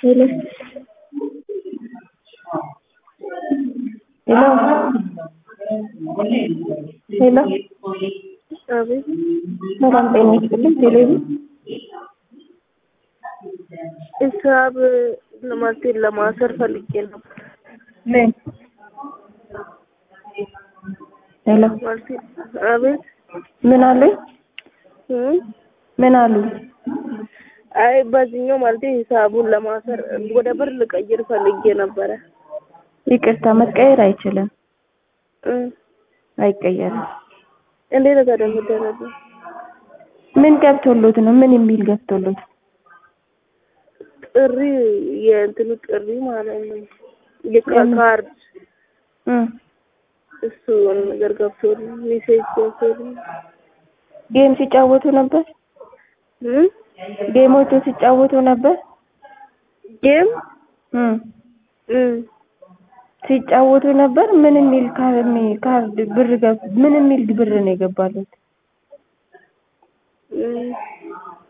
Hello. Hello. ሄሎ አቤት ሰላም ጤና ይስጥልኝ። ቴሌቪ ሂሳብ ለማለቴን ለማሰር ፈልጌ ነው። ምን ሄሎ ማለቴ አቤት ምን አሉኝ? እም? ምን አሉ? አይ በዚህኛው ማለቴ ሂሳቡን ለማሰር ወደ ብር ልቀይር ፈልጌ ነበረ። ይቅርታ መቀየር አይችልም፣ እም። አይቀየርም። እንዴት ታዲያ የሚደረገው? ምን ገብቶሎት ነው? ምን የሚል ገብቶሎት? ጥሪ የእንትኑ ጥሪ ማለት ነው የካርድ እም እሱ ነገር ገብቶልኝ ሜሴጅ ገብቶልኝ ጌም ሲጫወቱ ነበር? እም? ጌሞቹ ሲጫወቱ ነበር? ጌም እም እም ሲጫወቱ ነበር? ምን የሚል ካርድ ብር ገብ ምን የሚል ብር ነው የገባሉት? እም